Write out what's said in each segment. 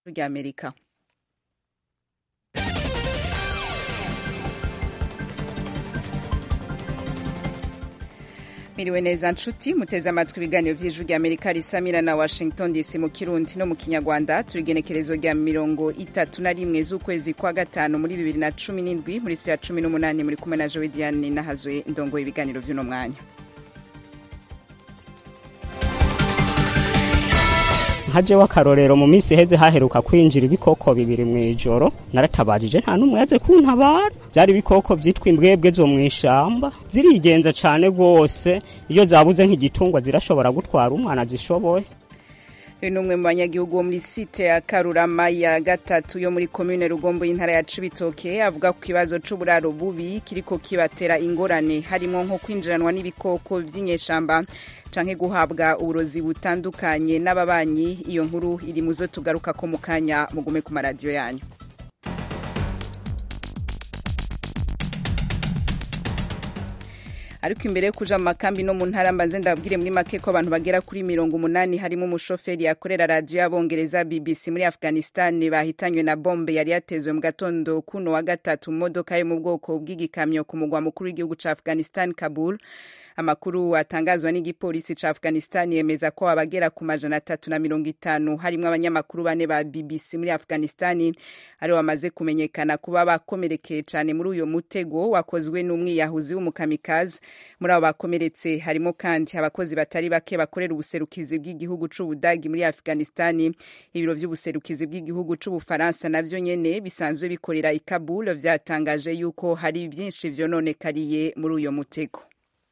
ry'amerika miriwe neza nshuti muteze amatwi ibiganiro vy'ijwi rya amerika risamira na washington dc mu kirundi no mu kinyarwanda turi igenekerezo rya mirongo itatu na rimwe z'ukwezi kwa gatanu muri bibiri na cumi n'indwi muri siyo ya cumi n'umunani muri kumwe na jowe diane nahazuye indongoye ibiganiro vy'uno mwanya nkajeho akarorero mu minsi iheze haheruka kwinjira ibikoko bibiri mu ijoro naratabajije nta n'umwe yaze kuntabara byari ibikoko byitwa imbwebwe zo mu ishamba zirigenza cane rwose iyo zabuze nk'igitungwa zirashobora gutwara umwana zishoboye uyu ni umwe mu banyagihugu bo muri site ya karurama ya gatatu yo muri komine rugombo y'intara ya cibitoke avuga ku kibazo c'uburaro bubi kiriko kibatera ingorane harimo nko kwinjiranwa n'ibikoko vy'inyeshamba canke guhabwa uburozi butandukanye n'ababanyi iyo nkuru iri muzo tugaruka ko mu kanya mugume ku maradiyo yanyu ariko imbere yo kuja mu makambi no mu ntara mbanze ndababwire muri make ko abantu bagera kuri mirongo umunani harimo umushoferi yakorera radiyo y'abongereza bbc muri afghanistan bahitanywe na bombe yari yatezwe mu gatondo kuno wa gatatu mu modoka yo mu bwoko bw'igikamyo ku mugwa mukuru w'igihugu ca afghanistan kabul amakuru atangazwa n'igipolisi ca afghanistan yemeza ko abagera ku majana atatu na mirongo itanu harimwo abanyamakuru bane ba bbc muri afghanistan aribo bamaze kumenyekana kuba bakomerekeye cane muri uyo mutego wakozwe n'umwiyahuzi w'umukamikazi muri abo bakomeretse harimo kandi abakozi batari bake bakorera ubuserukizi bw'igihugu c'ubudagi muri afghanistan ibiro vy'ubuserukizi bw'igihugu c'ubufaransa navyo nyene bisanzwe bikorera i kabul vyatangaje yuko hari vyinshi vyononekariye muri uyo mutego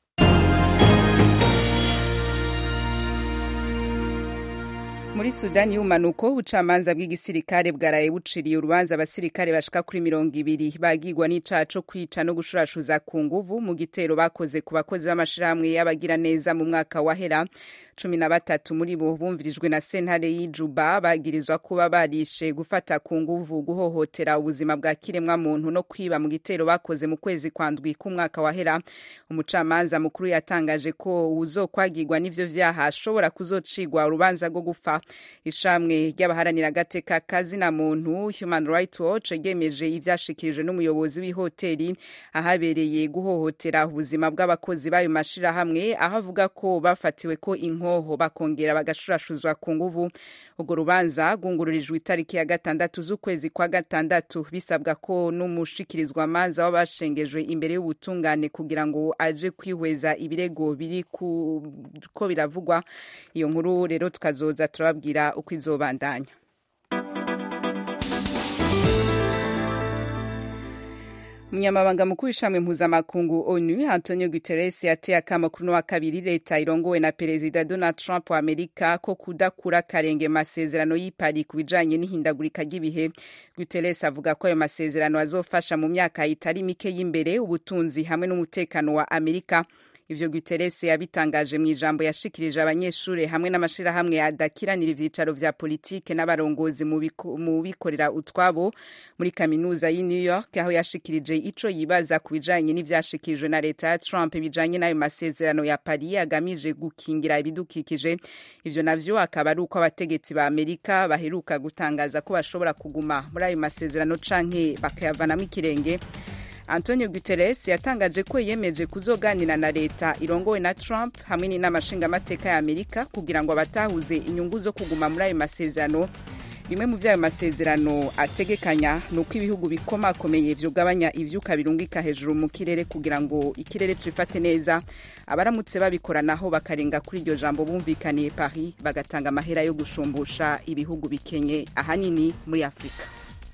muri sudani y'ubumanuko ubucamanza bw'igisirikare bwaraye buciriye urubanza abasirikare bashika kuri mirongo ibiri bagirwa n'icaha co kwica no gushurashuza ku nguvu mu gitero bakoze ku bakozi b'amashirahamwe y'abagira neza mu mwaka wahera cumi na batatu muri bo bumvirijwe na sentare y'ijuba bagirizwa kuba barishe gufata ku nguvu guhohotera ubuzima bwa kiremwa muntu no kwiba mu gitero bakoze mu kwezi kwa ndwi k'umwaka wahera umucamanza mukuru yatangaje ko uzokwagirwa n'ivyo vyaha ashobora kuzocigwa urubanza rwo gufa ishamwe ry'abaharanira agateka kazina muntu human rights watch ryemeje ivyashikirijwe n'umuyobozi w'ihoteli ahabereye guhohotera ubuzima bw'abakozi b'ayo mashirahamwe aho avuga ko bafatiwe ko inkoho bakongera bagashurashuzwa ku nguvu urwo rubanza rwungururijwe itariki ya gatandatu z'ukwezi kwa gatandatu bisabwa ko n'umushikirizwa amanza w'abashengejwe imbere y'ubutungane kugira ngo aje kwihweza ibirego biri ko biravugwa iyo nkuru rero tukazoza turababwira uko izobandanya umunyamabanga mukuru w'ishami mpuzamakungu onu antonio guterres yateye akamo kuri wa kabiri leta irongowe na perezida donald trump wa amerika ko kudakura karenge masezerano y'ipari ku bijanye n'ihindagurika ry'ibihe guterres avuga ko ayo masezerano azofasha mu myaka itari mike y'imbere ubutunzi hamwe n'umutekano wa amerika ivyo Guterres yabitangaje mu ijambo yashikirije abanyeshure hamwe n'amashirahamwe adakiranira ivyicaro vya politike n'abarongozi mu bikorera utwabo muri kaminuza y'i New York aho yashikirije ico yibaza ku bijanye n'ivyashikirijwe na leta ya Trump bijanye n'ayo masezerano ya Paris agamije gukingira ibidukikije ivyo navyo akaba ari uko abategetsi ba Amerika baheruka gutangaza ko bashobora kuguma muri ayo masezerano canke bakayavanamo ikirenge antonio guterres yatangaje ko yemeje kuzoganira na leta irongowe na trump hamwe n'inama nshingamateka ya amerika kugira ngo abatahuze inyungu zo kuguma muri ayo masezerano bimwe mu vy'ayo masezerano ategekanya ni uko ibihugu bikomakomeye vyugabanya ivyuka birungika hejuru mu kirere kugira ngo ikirere cifate neza abaramutse babikoranaho bakarenga kuri iryo jambo bumvikaniye paris bagatanga amahera yo gushumbusha ibihugu bikenye ahanini muri afurika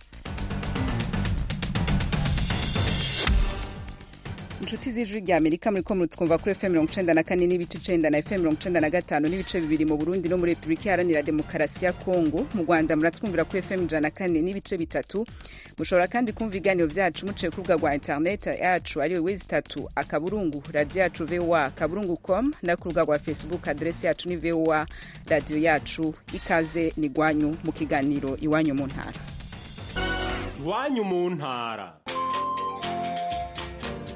inshuti z'ijwi rya amerika muri ko mutwumva kuri fm mirongo icenda na kane n'ibice icenda na fm mirongo icenda na gatanu n'ibice bibiri mu burundi no muri repubulika iharanira demokarasi ya kongo mu rwanda muratwumvira kuri fm ijana na kane n'ibice bitatu mushobora kandi kumva ibiganiro vyacu muciye ku rubuga rwa interineti yacu ariwe wezi itatu akaburungu radiyo yacu voa akaburungu com no ku rubuga rwa facebook aderesi yacu ni voa radiyo yacu ikaze ni gwanyu mu kiganiro iwanyu mu ntara iwanyu mu ntara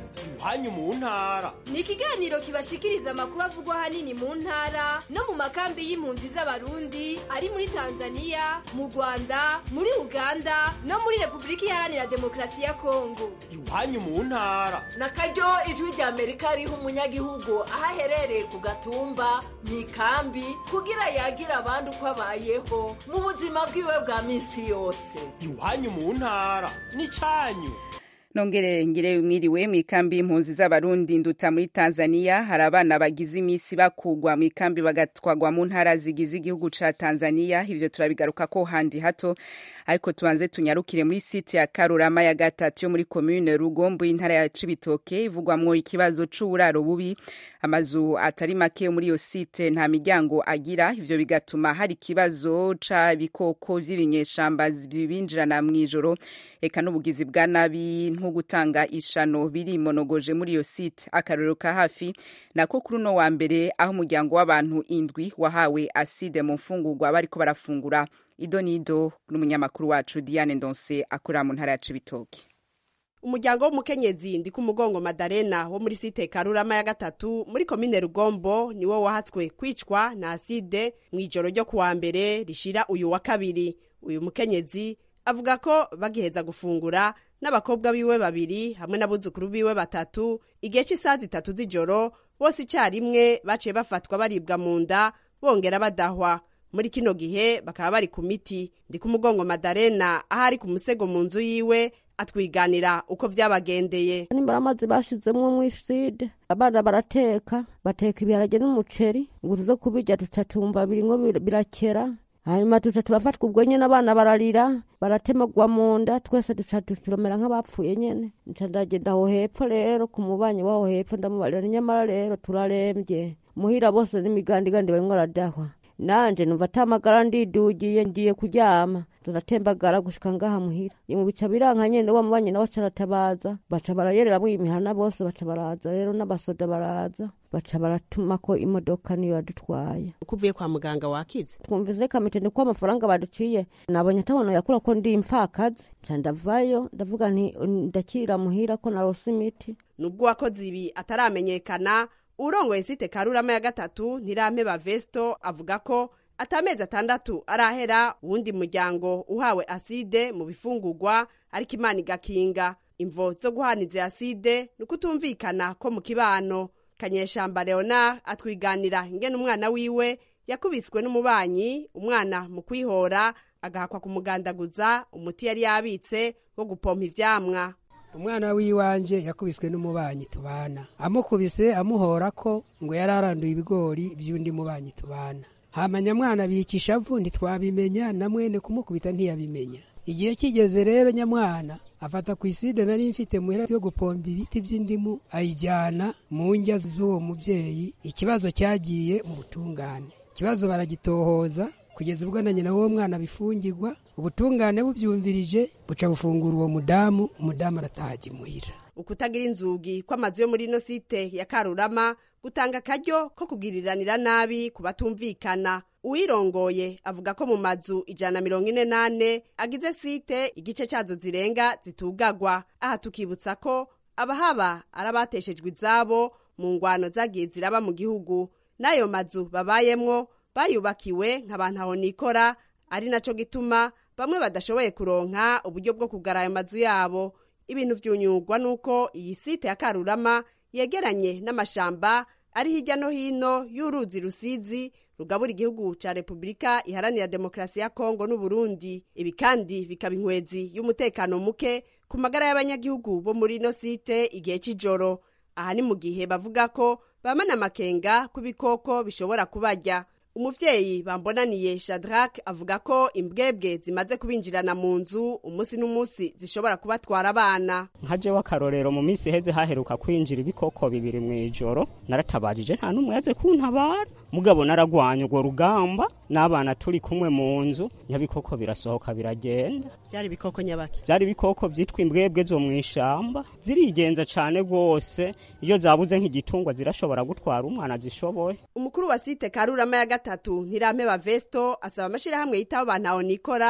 iwanyu mu ntara ni ikiganiro kibashikiriza amakuru avugwa ahanini mu ntara no mu makambi y'impunzi z'abarundi ari muri tanzania mu rwanda muri uganda no muri repubulika iharanira demokarasi ya kongo iwanyu mu ntara na karyo ijwi rya amerika riha umunyagihugu aho aherereye ku gatumba mu ikambi kugira yagira abandi uko abayeho mu buzima bwiwe bwa minsi yose iwanyu mu ntara n'icyanyu nongere ngire mwiriwe mu ikambi y'impunzi z'abarundi nduta muri tanzania hari abana bagize iminsi bakugwa mu ikambi bagatwagwa mu ntara zigize igihugu ca tanzania ivyo turabigaruka ko handi hato ariko tubanze tunyarukire muri site ya karurama ya gatatu yo muri komune rugombo y'intara ya cibitoke ivugwamwo ikibazo c'uburaro bubi amazu atari make yo muri iyo site nta miryango agira ivyo bigatuma hari ikibazo c'ibikoko vy'ibinyeshamba bibinjirana mw'ijoro eka n'ubugizi bwa nabi nko gutanga ishano birimonogoje muri iyo site akarorero ka hafi nako kuri uno wa mbere aho umuryango w'abantu indwi wahawe aside mu mfungurwa bariko barafungura ido nido n'umunyamakuru wacu diane ndonse akorera mu ntara ya cibitoke umuryango w'umukenyezi ndi ku mugongo madarena wo muri site karurama ya gatatu muri komine rugombo niwo wahatswe kwicwa na aside mu ijoro ryo kuwa mbere rishira uyu wa kabiri uyu mukenyezi avuga ko bagiheza gufungura n'abakobwa biwe babiri hamwe n'abuzukuru biwe batatu igihe cy'isaha zitatu z'ijoro bose icyarimwe baciye bafatwa baribwa mu nda bongera badahwa muri kino gihe bakaba bari ku miti ndi ku mugongo madarena aho ari ku musego mu nzu yiwe atwiganira uko byabagendeye nimbara amazi bashizemwo mw'iside abana barateka bateka ibiharage n'umuceri ngo tuze kubirya tutacumva birimwo birakera hanyuma tuca turafatwa ubwo nyene abana bararira baratemagwa mu nda twese duca turomera nk'abapfuye nyene nca ndagenda aho hepfo rero ku mubanyi waho hepfo ndamubarira nyamara rero turarembye muhira bose n'imigandigandi barimwo aradahwa nanje numva atamagara ndidugiye ngiye kuryama turatembagara gushika ngaha muhira mu bica biranka nyene wa mubanyi nawe caratabaza baca barayereramwo imihana bose baca baraza rero n'abasoda baraza baca baratumako imodoka niyo yadutwaye uko uvuye kwa muganga wakize twumvise kamitende ko amafaranga baduciye nabonye atabono yakura ko ndi impfakazi nca ndavayo ndavuga nti ndakira muhira ko narose imiti nubwo uwakoze ibi ataramenyekana urongoye site karurama ya gatatu ntirampeba vesto avuga ko atamezi atandatu arahera uwundi muryango uhawe aside mu bifungurwa ariko imana igakinga imvo zo guhaniza aside ni ukutumvikana ko mu kibano kanyeshamba leona atwiganira ingene umwana wiwe yakubiswe n'umubanyi umwana mu kwihora agahakwa kumugandaguza umuti yari yabitse wo gupompa ivyamwa umwana w'iwanje yakubiswe n'umubanyi tubana amukubise amuhora ko ngo yari aranduye ibigori by'undi mubanyi tubana hama nyamwana bika ishavu ntitwabimenya na mwene kumukubita ntiyabimenya igihe kigeze rero nyamwana afata ku iside nari mfite muhera yo gupomba ibiti by'indimu ayijyana mu njya z'uwo mubyeyi ikibazo cyagiye mu butungane ikibazo baragitohoza kugeza ubwo na nyina w'uwo mwana bifungirwa ubutungane bubyumvirije buca bufungura uwo mudamu umudamu arataha imuhira ukutagira inzugi kw'amazu yo muri ino site ya karurama gutanga akaryo ko kugiriranira nabi ku batumvikana uwirongoye avuga ko mu mazu ijana na mirongo ine n'ane agize site igice cyazo zirenga zitugagwa aha tukibutsa ko abahaba ari abateshejwe izabo mu ngwano zagiye ziraba mu gihugu n'ayo mazu babayemwo bayubakiwe nk'abantu aho nikora ari naco gituma bamwe badashoboye kuronka uburyo bwo kugara ayo mazu yabo ibintu vyunyugwa nuko iyi site ya karurama yegeranye n'amashamba ari hirya no hino y'uruzi rusizi rugabura igihugu ca repubulika iharanira demokarasi ya kongo n'uburundi ibi kandi bikaba inkwezi y'umutekano muke ku magara y'abanyagihugu bo muri ino site igihe c'ijoro aha ni mu gihe bavuga ko bamana amakenga ku bikoko bishobora kubarya umuvyeyi bambonaniye shadrack avuga ko imbwebwe zimaze kubinjirana mu nzu umunsi n'umunsi zishobora kubatwara abana nka jewe akarorero mu minsi iheze haheruka kwinjira ibikoko bibiri mu ijoro naratabajije nta n'umwe yaze kuntabara mugabo naragwanya urwo rugamba n'abana turi kumwe mu nzu nyabikoko birasohoka biragenda byari ibikoko nyabaki byari ibikoko byitwa imbwebwe zo mu ishamba zirigenza cane rwose iyo zabuze nk'igitungwa zirashobora gutwara umwana zishoboye umukuru wa site karurama ya gatatu ntirampeba vesto asaba amashirahamwe yitaho abantu aho nikora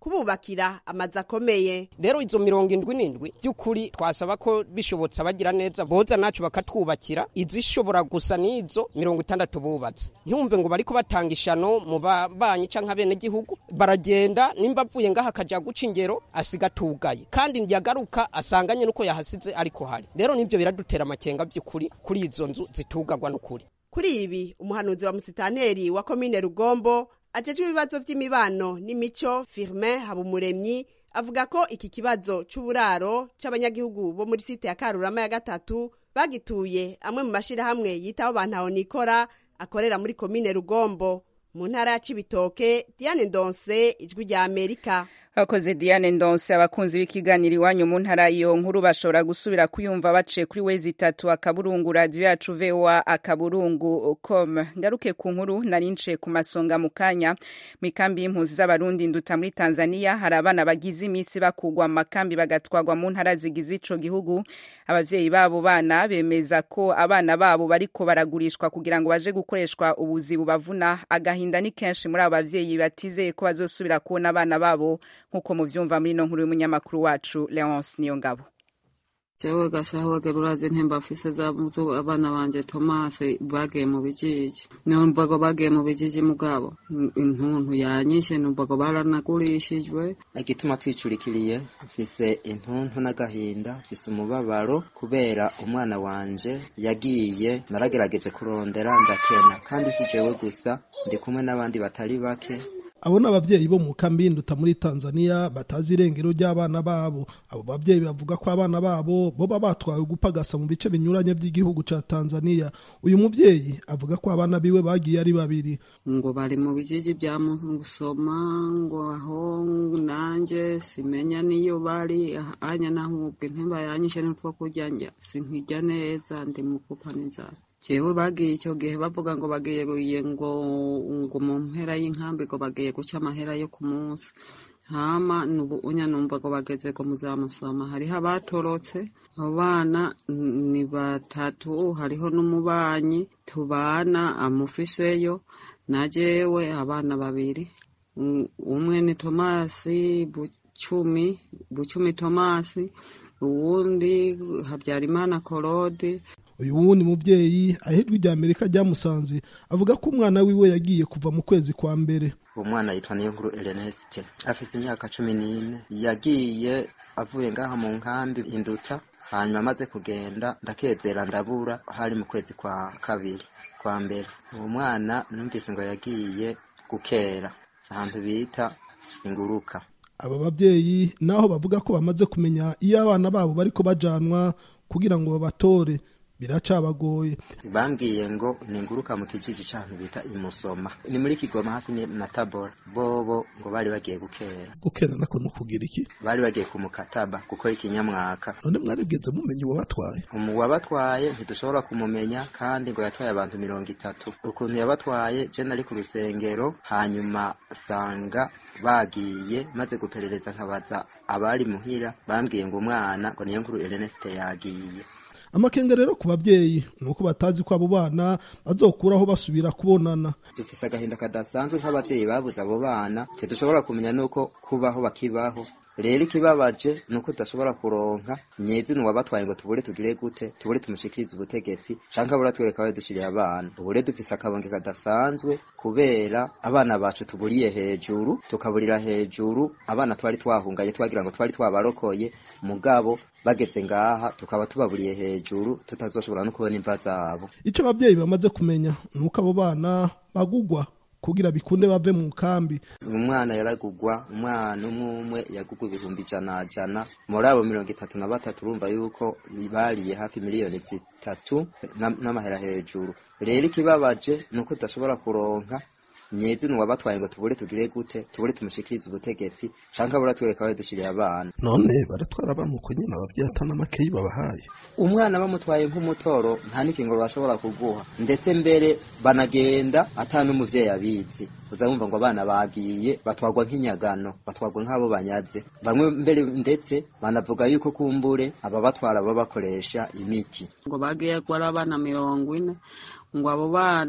kububakira amazu akomeye rero izo mirongo indwi n'indwi by'ukuri twasaba ko bishobotse abagira neza boza nacu bakatwubakira izishobora gusa n'izo mirongo itandatu bubatse ntumve ngo bariko batanga ishano mu babanyi canke abenegihugu baragenda nimba avuye ngaha akaja guca ingero asiga atugaye kandi yagaruka asanganye nuko yahasize ariko hari rero nivyo biradutera amakenga by'ukuri kuri izo nzu zitugagwa n'ukuri kuri ibi umuhanuzi wa musitanteri wa komine rugombo ajejwe ibibazo vy'imibano n'imico firmin habumuremyi avuga ko iki kibazo c'uburaro c'abanyagihugu bo muri site ya karurama ya gatatu bagituye amwe mu mashirahamwe yitaho bantaho nikora akorera muri komine rugombo mu ntara ya cibitoke diane ndonse ijwi rya amerika abakoze diane ndonse abakunzi b'ikiganiro iwanyu mu ntara iyo nkuru bashobora gusubira kuyumva baciye kuri wezi itatu akaburungu radiyo yacu voa akaburungu com ngaruke ku nkuru nari nciye ku masonga mu kanya mu ikambi y'impunzi z'abarundi nduta muri tanzania hari abana bagize iminsi bakugwa mu makambi bagatwagwa mu ntara zigize ico gihugu abavyeyi babo bana bemeza ko abana babo bariko baragurishwa kugira ngo baje gukoreshwa ubuzi bubavuna agahinda ni kenshi muri abo bavyeyi batizeye ko bazosubira kubona abana babo nk'uko muvyumva muri ino nkuru y'umunyamakuru wacu leonce niyo ngabo jewe gashahoge rurazi ntemba afise za muzu abana banje tomasi bagiye mu bijiji numvago bagiye mu bijiji mugabo intuntu yanyishe numvago baranagurishijwe igituma twicurikiriye mfise intuntu n'agahinda mfise umubabaro kubera umwana wanje yagiye naragerageje kurondera ndakena kandi si jewe gusa ndi kumwe n'abandi batari bake abo ni ababyeyi bo mu kambi y'induta muri tanzania batazi irengero ry'abana babo abo babyeyi bavuga ko abana babo boba batwawe gupagasa mu bice binyuranye by'igihugu ca tanzania uyu muvyeyi avuga ko abana biwe bagiye ari babiri ngo bari mu bijiji bya musoma ngo aho nanje simenya niyo bari anya nahubwe ntemba yanyishe n'utwo kurya njya sinkirya neza ndi mu kupa n'inzara jewe bagiye icyo gihe bavuga ngo bagiye ngo ngo mu mpera y'inkambi ngo bagiye guca amahera yo ku munsi hama nubu unya numva ngo bageze ngo muzamusoma hariho abatorotse abo bana ni batatu hariho n'umubanyi tubana amufiseyo na jewe abana babiri umwe ni tomasi bucumi bucumi tomasi uwundi habyarimana korode uyu wundi mubyeyi ahejwe rya amerika ryamusanze avuga ko umwana wiwe yagiye kuva mu kwezi kwa mbere uwo mwana yitwa niyo nkuru Ernest afite imyaka cumi n'ine yagiye avuye ngaha mu nkambi induta hanyuma amaze kugenda ndakezera ndabura hari mu kwezi kwa kabiri kwa mbere uwo mwana numvise ngo yagiye gukera ahantu bita inguruka aba babyeyi naho bavuga ko bamaze kumenya iyo abana babo bariko bajanwa kugira ngo babatore biracabagoye bambwiye ngo ninguruka mu kijiji cy'ahantu bita imusoma ni muri kigoma hafi na tabora bobo ngo bari bagiye gukera gukera nako no kugira iki bari bagiye kumukataba gukora ikinyamwaka none mwaribweze mumenye uwabatwaye umu wabatwaye ntidushobora kumumenya kandi ngo yatwaye abantu mirongo itatu ukuntu yabatwaye je nari ku rusengero hanyuma sanga bagiye maze guperereza nkabaza abari muhira bambwiye ngo umwana ngo niyo nkuru Ernest yagiye amakenga rero ku babyeyi ni uko batazi ko abo bana bazokuraho basubira kubonana dufise agahinda kadasanzwe nk'abavyeyi babuze abo bana ntidushobora kumenya nuko kubaho bakibaho rero ikibabaje ni uko tudashobora kuronka nyezina uwabatwaye ngo tubure tugire gute tubure tumushikirize ubutegetsi canke abura twereka aho dushiriye abana ubure dufise akabonge kadasanzwe kubera abana bacu tuburiye hejuru tukaburira hejuru abana twari twahungaye twagira ngo twari twabarokoye mugabo bageze ngaha tukaba tubaburiye hejuru tutazoshobora no kubona imva zabo ico abavyeyi bamaze kumenya ni uko abo bana bagugwa kugira bikunde bave mu kambi umwana yaragugwa umwana umwe umwe yagugwa ibihumbi ijana jana muri abo mirongo itatu na batatu urumva yuko bariye hafi miliyoni zitatu n'amahera hejuru rero ikibabaje ni uko tudashobora kuronka nyezina uwabatwaye ngo tubure tugire gute tubure tumushikirize ubutegetsi canke abura twereka aho dushiriye abana none baratwara abana uko nyine abavyeyi atana makeyi babahaye umwana bamutwaye nk'umutoro nta n'ikingo bashobora kuguha ndetse mbere banagenda ata n'umuvyeyi abizi uza wumva ngo abana bagiye batwagwa nk'inyagano batwagwa nk'abo banyaze bamwe mbere ndetse banavuga yuko kumbure ababatwara baba bakoresha imiti ngo bagiye gwa abana mirongo ine ngo abo bana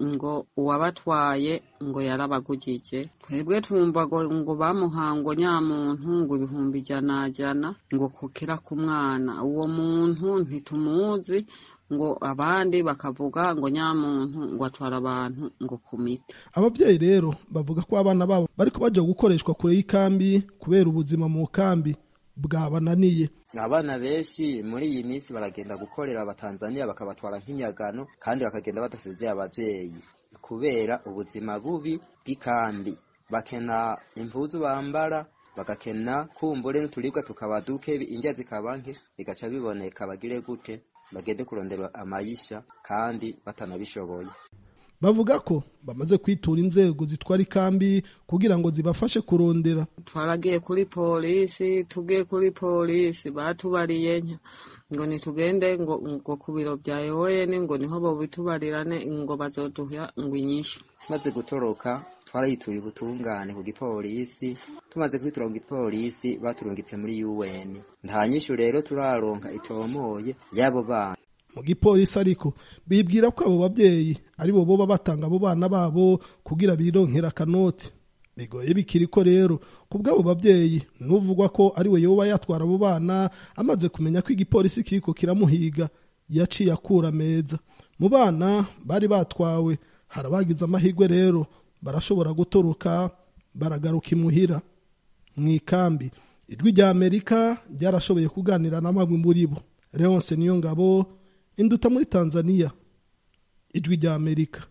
ngo uwabatwaye ngo yarabagujije twebwe twumva ngo ngo bamuha ngo nyamuntu ngo ibihumbi ijana jana ngo kokera ku mwana uwo muntu ntitumuzi ngo abandi bakavuga ngo nyamuntu ngo atwara abantu ngo ku miti ababyeyi rero bavuga ko abana babo bariko baja gukoreshwa kure y'ikambi kubera ubuzima mu kambi bwabananiye abana benshi muri iyi minsi baragenda gukorera abatanzaniya bakabatwara nk'inyagano kandi bakagenda badasezeye abavyeyi kubera ubuzima bubi bw'ikambi bakena impuzu bambara bagakena kumbure n'uturibwa tukaba duke indya zikaba nke bigaca biboneka bagire gute bagende kurondera amayisha kandi batanabishoboye bavuga ko bamaze kwitura inzego zitwara ikambi kugira ngo zibafashe kurondera twaragiye kuri polisi tugiye kuri polisi batubariye nka ngo nitugende ngo ngo ku biro bya eoen ngo niho bobitubarirane ngo bazoduha ngo inyishu maze gutoroka twarayituye ubutungane ku gipolisi tumaze kwitura ku gipolisi baturungitse muri un nta nyishu rero turaronka itomoye y'abo bana mu gipolisi ariko bibwira ko abo babyeyi ari bo boba batanga abo bana babo kugira bironkera akanoti bigoye bikiri ko rero ku bw'abo babyeyi n'uvugwa ko ari we yoba yatwara abo bana amaze kumenya ko igipolisi kiriko kiramuhiga yaciye akura meza mu bana bari batwawe hari abagize amahirwe rero barashobora gutoroka baragaruka imuhira mu ikambi ijwi rya amerika ryarashoboye kuganira na bamwe muri bo leonce niyo ngabo induta muri tanzania ijwi rya amerika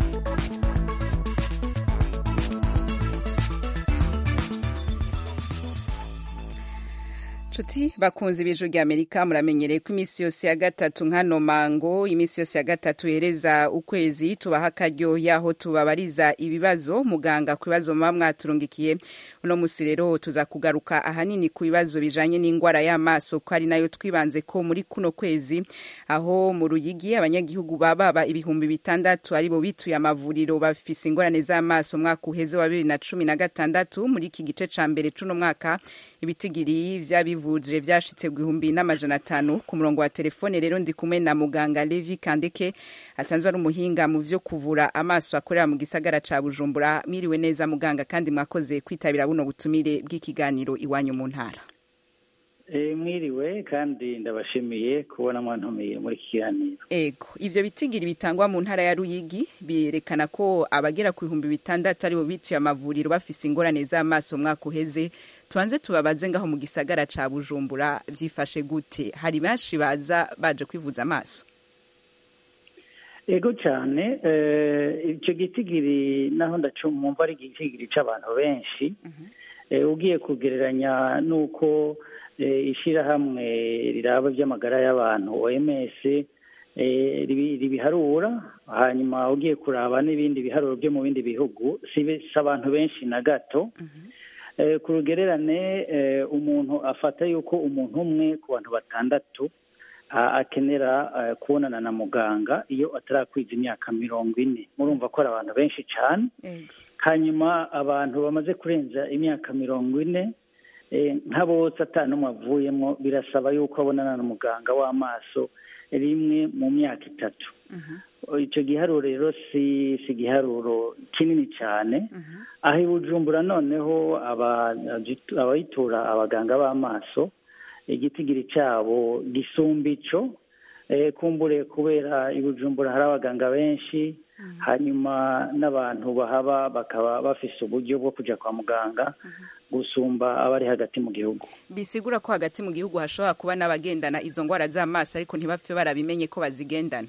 nshuti bakunze ibijwi rya amerika muramenyereye ko iminsi yose ya gatatu nkano mango iminsi yose ya gatatu hereza ukwezi tubaha akaryo yaho tubabariza ibibazo muganga ku bibazo muba mwaturungikiye uno musi rero tuza kugaruka ahanini ku bibazo bijanye n'indwara y'amaso ko ari nayo twibanze ko muri kuno kwezi aho mu ruyigi abanyagihugu bababa ibihumbi bitandatu aribo bituye amavuriro bafise ingorane z'amaso umwaka uheze wa bibiri na cumi na gatandatu muri iki gice ca mbere c'uno mwaka ibitigiri vy'abivuje vyashitse guhumbi n'amajana atanu ku murongo wa telefone rero ndi kumwe na muganga Levi Kandeke asanzwe ari umuhinga mu vyo kuvura amaso akorera mu gisagara ca Bujumbura miriwe neza muganga kandi mwakoze kwitabira buno butumire bw'ikiganiro iwanyu mu ntara mwiriwe kandi ndabashimiye kubona mwantumiye muri iki kiganiro ego ivyo bitigiri bitangwa mu ntara ya ruyigi birerekana ko abagera ku bihumbi bitandatu aribo bituye amavuriro bafise ingorane z'amaso umwaka uheze tubanze tubabaze ngaho mu gisagara ca bujumbura vyifashe gute hari benshi baza baje kwivuza amaso ego cyane icyo gitigiri naho ndacumva ari igitigiri c'abantu benshi ugiye kugereranya n'uko ishyirahamwe riraba iby'amagara y'abantu oms ribiharura hanyuma ugiye kuraba n'ibindi biharuro byo mu bindi bihugu si abantu benshi na gato ku rugererane umuntu afata yuko umuntu umwe ku bantu batandatu akenera kubonana na muganga iyo atarakwiza imyaka mirongo ine murumva ko ari abantu benshi cyane hanyuma abantu bamaze kurenza imyaka mirongo ine nka bose n'umwe avuyemo birasaba yuko abonana na muganga w'amaso rimwe mu myaka itatu icyo giharuro rero si si igiharuro kinini cyane aho i bujumbura noneho abayitura abaganga b'amaso igitigiri cyabo gisumba icyo kumbure kubera i bujumbura hari abaganga benshi hanyuma n'abantu bahaba bakaba bafise uburyo bwo kujya kwa muganga gusumba abari hagati mu gihugu bisigura ko hagati mu gihugu hashobora kuba n'abagendana izo ndwara z'amaso ariko ntibapfe barabimenye ko bazigendana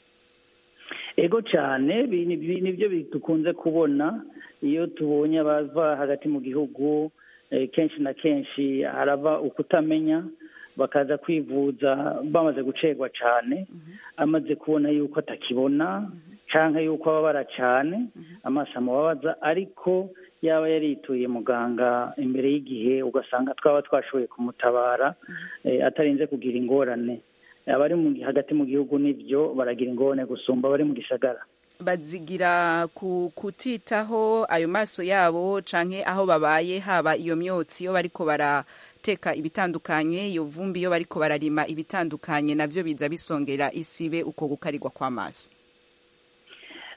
ego cyane nibyo dukunze kubona iyo tubonye abava hagati mu gihugu kenshi na kenshi harava ukutamenya bakaza kwivuza bamaze gucerwa cyane amaze kubona yuko atakibona cyangwa yuko ababara cyane amaso amubabaza ariko yaba yarituye muganga imbere y'igihe ugasanga twaba twashoboye kumutabara atarinze kugira ingorane abari hagati mu gihugu nibyo baragira ingorane gusumba abari mu gisagara bazigira ku kutitaho ayo maso yabo canke aho babaye haba iyo myotsi iyo bariko barateka ibitandukanye iyo vumbi iyo bariko bararima ibitandukanye navyo biza bisongera isibe uko gukarirwa kw'amaso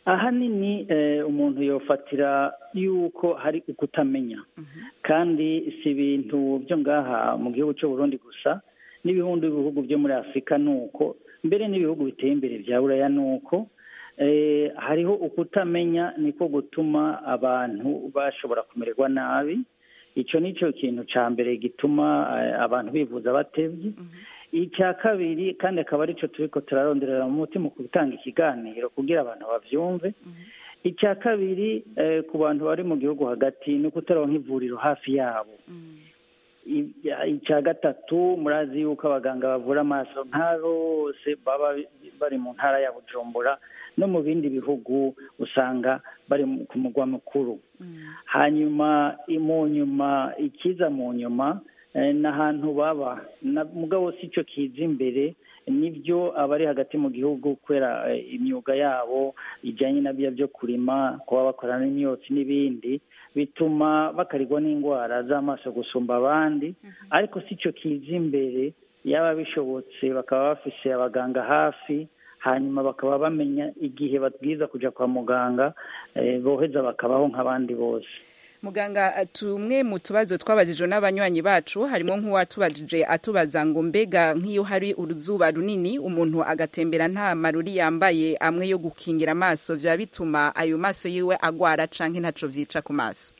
ahanini eh, umuntu yofatira yuko hari ukutamenya kandi si ibintu byo ngaha mu gihugu cy'u Burundi gusa n'ibihumbi bihugu byo muri afurika ni uko mbere n'ibihugu biteye imbere bya buraya ni uko eh, hariho ukutamenya niko gutuma abantu bashobora kumererwa nabi icyo ni cyo kintu cya mbere gituma eh, abantu bivuza batevye icya kabiri kandi akaba aricyo turi ko turaronderera mu mutima ku gutanga ikiganiro kugira abantu bavyumve icya kabiri eh, ku bantu bari mu gihugu hagati ni ukutaronka ivuriro hafi yabo I- icya gatatu murazi yuko abaganga bavura amaso nka bose baba bari mu ntara ya bujumbura no mu bindi bihugu usanga bari mu- ku mugwa mukuru hanyuma i- mu nyuma ikiza mu nyuma eh, n'ahantu baba Na- mugabo si cyo kiza imbere nibyo abari hagati mu gihugu kubera eh, imyuga yabo ijyanye na bya byo kurima kuba bakorana n'imyotsi n'ibindi bituma bakarigwa n'indwara z'amaso gusumba abandi ariko si cyo kiza imbere yaba bishobotse bakaba bafise abaganga hafi hanyuma bakaba bamenya igihe babwiza kujya kwa muganga eh, boheza bakabaho nk'abandi bose muganga tumwe mu tubazo twabajijwe n'abanywanyi bacu harimo nk'uwatubajije atubaza ngo mbega nk'iyo hari uruzuba runini umuntu agatembera nta maruri yambaye amwe yo gukingira amaso byaba bituma ayo maso yiwe agwara canke ntaco vyica ku maso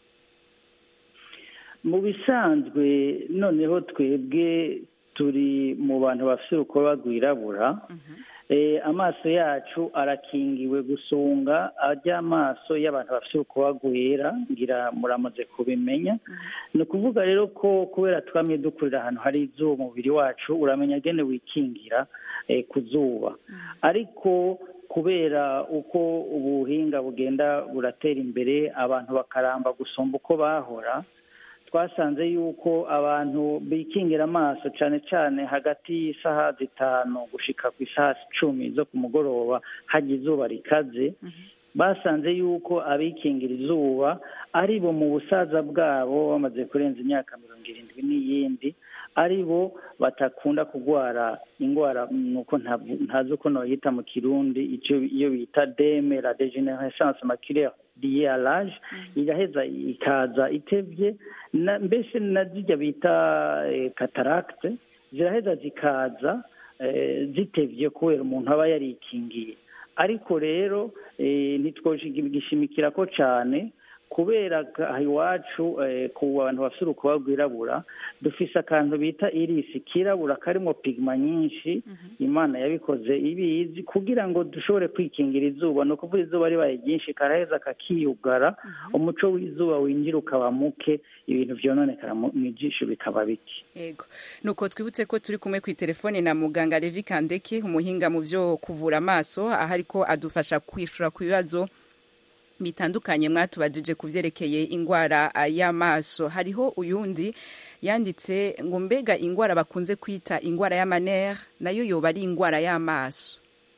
mu bisanzwe noneho twebwe turi mu bantu bafite urukoba rwirabura eh, amaso yacu arakingiwe gusunga ajya amaso y'abantu bafite urukoba rwera ngira muramaze kubimenya ni ukuvuga rero ko kubera twamye dukurira ahantu hari izuba umubiri wacu uramenya gene wikingira eh, ku zuba ariko kubera uko ubuhinga bugenda buratera imbere abantu bakaramba gusumba uko bahora twasanze yuko abantu bikingira amaso cyane cyane hagati y'isaha zitanu gushika ku isaha cumi zo ku mugoroba hajya izuba rikaze basanze yuko abikingira izuba ari bo mu busaza bwabo bamaze kurenza imyaka mirongo irindwi n'iyindi ari bo batakunda kurwara indwara nuko ntavu- ntazi uko noyita mu kirundi icyo iyo bita deme la degenerescence maculaire liée à l'âge iraheza ikaza itevye na mbese na zijya bita eh, cataracte ziraheza zikaza eh, zitevye kubera umuntu aba yarikingiye ariko rero eh, ntitwogishimikira ko cyane kubera aha iwacu eh, ku bantu bafite urukuba rwirabura dufise akantu bita irisi kirabura karimo pigma nyinshi imana yabikoze ibizi kugira ngo dushobore kwikingira izuba ni ukuvuga izuba ribaye ryinshi karaheza kakiyugara umuco w'izuba winjira ukaba muke ibintu vyononekara mu mu jisho bikaba bike yego nuko twibutse ko turi kumwe ku telefone na muganga Levi Kandeke umuhinga mu byo kuvura amaso aho ariko adufasha kwishura ku bibazo bitandukanye mwatubajije ku vyerekeye ingwara ah, y'amaso hariho uyundi yanditse ngo mbega ingwara bakunze kwita ingwara y'amanere nayo yoba ari ingwara y'amaso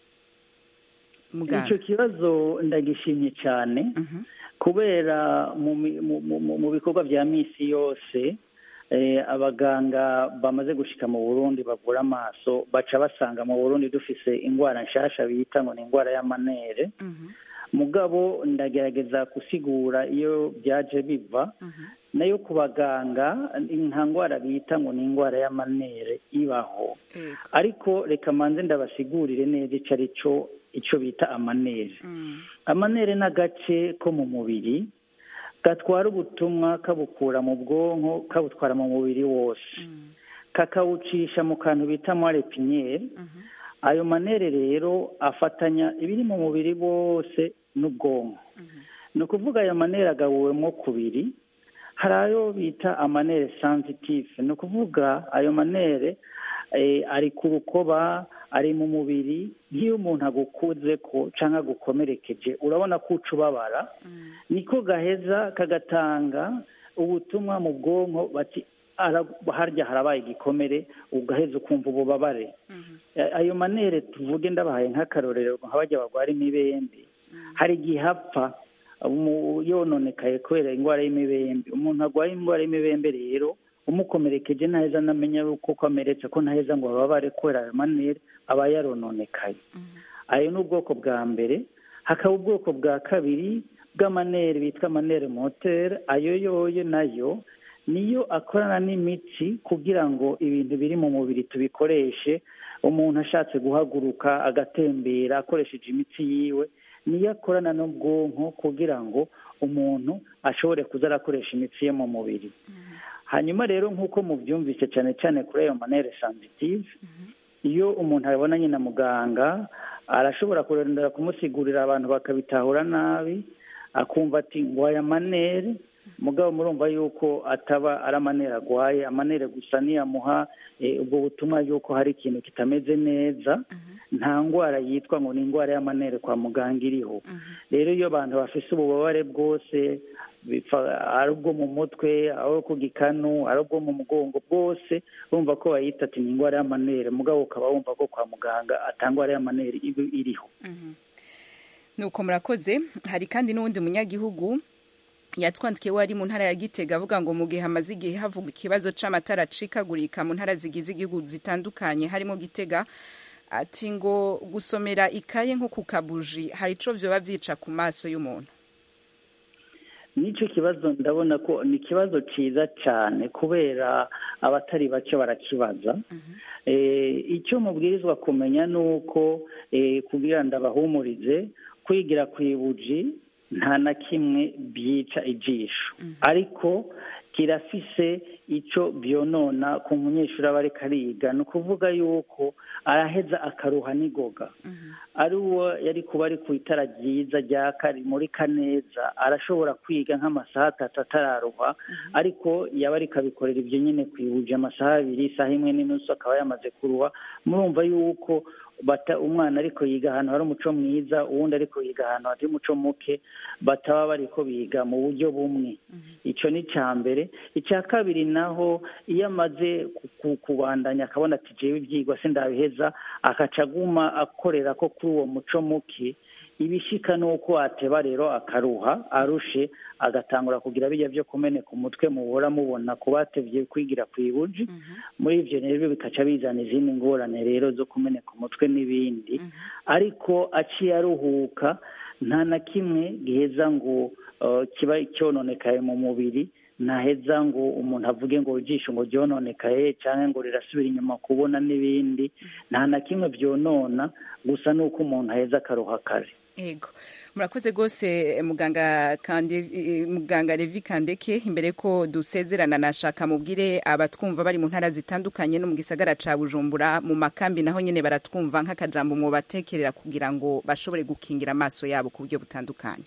muganga icyo kibazo ndagishimye cyane kubera mu mi- mu- mu- mu- mu bikorwa bya misi yose eh, abaganga bamaze gushika mu burundi bavura amaso baca basanga mu burundi dufise indwara nshasha bita ngo ni indwara y'amanere mugabo ndagerageza gusigura iyo byaje biva nayo ku baganga nta ndwara bita ngo ni indwara y'amanere ibaho ariko reka manze ndabasigurire neza icyo ari cyo icyo bita amanere amanere ni agace ko mu mubiri gatwara ubutumwa kabukura mu bwonko kabutwara mu mubiri wose kakawucisha mu kantu bita moire piniere ayo manere rero afatanya ibiri mu mubiri wose n'ubwonko ni ukuvuga ayo manere agabuwemo kubiri hari ayo bita amanere sensitive ni ukuvuga ayo manere eh, ari ku rukoba ari mu mubiri nk'iyo umuntu agukuze ko cyangwa agukomerekeje urabona ko uca ubabara niko gaheza kagatanga ubutumwa mu bwonko bati "Ara- harya harabaye igikomere ugaheza ukumva ububabare Eh, ayo manere tuvuge ndabahaye nk'akarorero nka bajya barwara imibembe hari igihe apfa umu- yononekaye kubera indwara y'imibembe umuntu arwaye indwara y'imibembe rero umukomerekeje ntaheza anamenya yuko ko ameretse ko ntaheza ngo bababare kubera ayo manere aba yarononekaye ayo ni ubwoko bwa mbere hakaba ubwoko bwa kabiri bw'amanere bitwa amanere motere ayo yoyo nayo niyo akorana n'imitsi kugira ngo ibintu biri mu mubiri tubikoreshe umuntu ashatse guhaguruka agatembera akoresheje imitsi yiwe niyo akorana n'ubwonko kugira ngo umuntu ashobore kuza arakoresha imitsi ye mu mubiri hanyuma rero nk'uko mubyumvise cyane cyane kuri ayo manere sensitive iyo umuntu abonanye na muganga arashobora kurondera kumusigurira abantu bakabitahura nabi akumva ati ngo aya manere mugabo murumva yuko ataba ari amanere agwaye amanere gusa niyamuha ubwo butumwa yuko hari ikintu kitameze neza nta ndwara yitwa ngo ni indwara y'amanere kwa muganga iriho rero iyo abantu bafise ububabare bwose ari ubwo mu mutwe ari ku gikanu ari ubwo mu mugongo bwose bumva ko bayita ati ni indwara y'amanere mugabo ukaba wumva ko kwa muganga atangwara y'amanere iriho nuko murakoze hari kandi n'uwundi munyagihugu yatwandikiye we ari mu ntara ya gitega avuga ngo mu gihe hamaze igihe havugwa ikibazo c'amatara acikagurika mu ntara zigize igihugu zitandukanye harimo gitega ati ngo gusomera ikaye nko ku kabuji hari ico vyoba vyica ku maso y'umuntu n'icyo kibazo ndabona ko ni ikibazo cyiza cyane kubera abatari bake barakibaza icyo mubwirizwa kumenya ni uko kugira ngo abahumurize kwigira ku ibuji nta na kimwe byica ijisho ariko kirafise icyo byonona ku munyeshuri aba ariko ariga ni ukuvuga yuko araheza akaruha n'igoga ari uwo yari kuba ari ku itara ryiza ryaka rimurika neza arashobora kwiga nk'amasaha atatu atararuha ariko yaba ariko abikorera ibyo nyine ku ibuye amasaha abiri isaha imwe n'inusu akaba yamaze kuruha murumva yuko bata umwana ariko yiga ahantu hari umuco mwiza uwundi ariko yiga ahantu hari umuco muke bataba bariko biga mu buryo bumwe icyo ni icya mbere icya kabiri naho iyo amaze kubandanya akabona ati jewe ibyigwa se ndabiheza akaca aguma akorera ko kuri uwo muco muke ibishika ni uko ateba rero akaruha arushe agatangura kugira bijya byo kumeneka umutwe mubura mubona ku batevye kwigira ku ibuji muri ivyo rero bikaca bizana izindi ngorane rero zo kumeneka umutwe n'ibindi ariko aciye aruhuka nta na kimwe giheza ngo kiba cyononekaye mu mubiri ntaheza ngo umuntu avuge ngo ijisho ngo ryononekaye cyangwa ngo rirasubira inyuma kubona n'ibindi nta na kimwe byonona gusa ni uko umuntu aheza akaruha kare ego murakoze rwose muganga kandi muganga Levi Kandeke imbere ko dusezerana nashaka mubwire abatwumva bari mu ntara zitandukanye no mu gisagara ca Bujumbura mu makambi naho nyene baratwumva nk'akajambo mu batekerera kugira ngo bashobore gukingira amaso yabo ku buryo butandukanye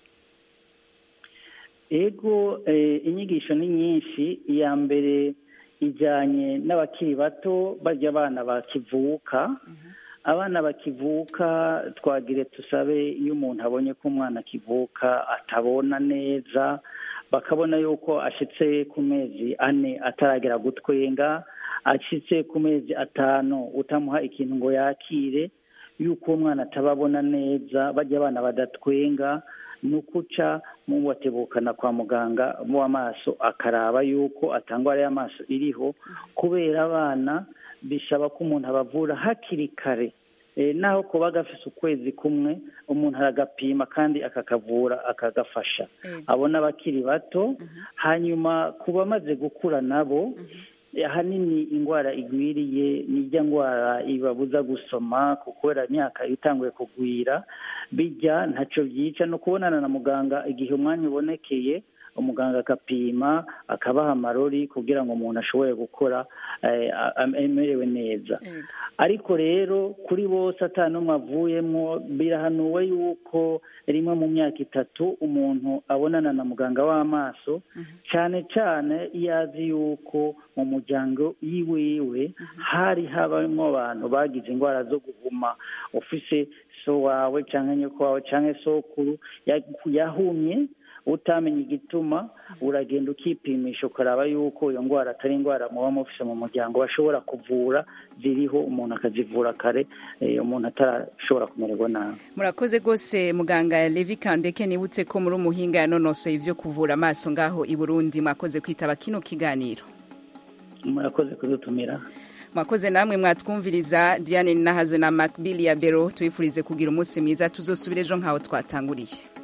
ego inyigisho ni nyinshi iya mbere ijyanye n'abakiri bato barya abana bakivuka abana bakivuka twagire tusabe iyo umuntu abonye ko umwana akivuka atabona neza bakabona yuko ashyitse ku mezi ane ataragera gutwenga ashyitse ku mezi atanu utamuha ikintu ngo yakire yuko uwo mwana atababona neza bajya abana badatwenga ni ukuca mu batebukana kwa muganga w'amaso akaraba yuko atangwara y'amaso iriho kubera abana bisaba ko umuntu abavura hakiri kare naho kuba gafise ukwezi kumwe umuntu aragapima kandi akakavura akagafasha abona abakiri bato hanyuma ku bamaze gukura nabo ahanini indwara igwiriye nijya ndwara ibabuza gusoma kubera imyaka itanguye kugwira bijya ntacyo byica no kubonana na muganga igihe umwanya ubonekeye umuganga agapima akabaha amarori kugira ngo umuntu ashobore gukora amerewe neza ariko rero kuri bose n'umwe avuyemo birahanuwe yuko rimwe mu myaka itatu umuntu abonana na muganga w'amaso cyane cyane iyo azi yuko mu muryango yiwiwe hari habamo abantu bagize indwara zo guhuma ufise so wawe cyangwa nyoko wawe cyangwa sokuru yahumye utamenya igituma uragenda ukipimisha ukaraba yuko iyo ndwara atari indwara muba mufise mu muryango bashobora kuvura ziriho umuntu akazivura kare umuntu atarashobora kumererwa nabi murakoze rwose muganga levi kandeke nibutse ko muri umuhinga yanonosoye ibyo kuvura amaso ngaho i burundi mwakoze kwitaba kino kiganiro murakoze kudutumira mwakoze namwe mwatwumviriza diane nahazo na macbill ya bero tubifurize kugira umunsi mwiza tuzosubire ejo nk'aho twatanguriye